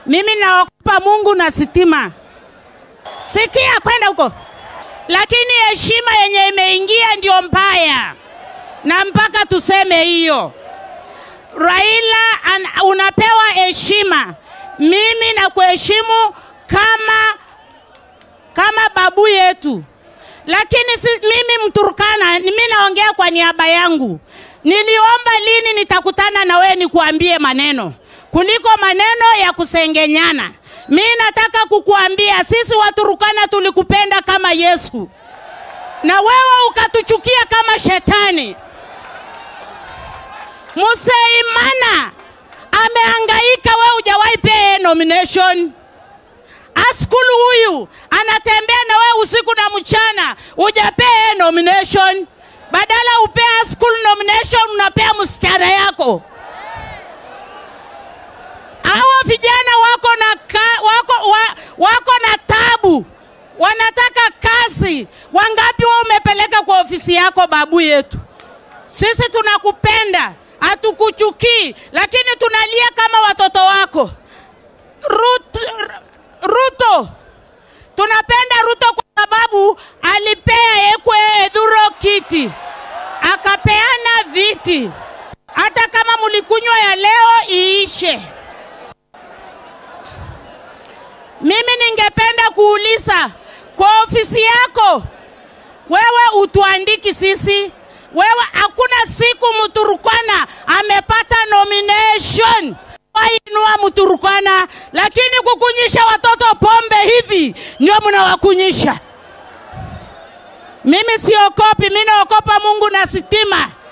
Mimi naogopa Mungu na sitima. Sikia kwenda huko, lakini heshima yenye imeingia ndio mbaya, na mpaka tuseme hiyo. Raila an, unapewa heshima, mimi nakuheshimu kama kama babu yetu, lakini si, mimi Mturkana, mimi naongea kwa niaba yangu. Niliomba lini nitakutana na wewe nikuambie maneno kuliko maneno ya kusengenyana. Mi nataka kukuambia sisi Waturukana tulikupenda kama Yesu na wewe ukatuchukia kama shetani. Museimana amehangaika, wewe hujawahi pea nomination. Askulu huyu anatembea na wewe usiku na mchana, hujapea nomination. Badala upea Askulu nomination, unapea msichana yako. Hawa vijana wako na ka, wako, wa, wako na tabu, wanataka kazi. Wangapi wewe umepeleka kwa ofisi yako, babu yetu? Sisi tunakupenda, hatukuchukii, lakini tunalia kama watoto wako. Rut, Ruto, tunapenda Ruto kwa sababu alipea Ekwe Edhuro kiti, akapeana viti. Hata kama mulikunywa ya leo iishe. Mimi ningependa kuuliza kwa ofisi yako, wewe utuandiki sisi wewe, hakuna siku Mturukana amepata nomination wainua Mturukana, lakini kukunyisha watoto pombe hivi ndio mnawakunyisha. Mimi siokopi, mimi naokopa Mungu na sitima.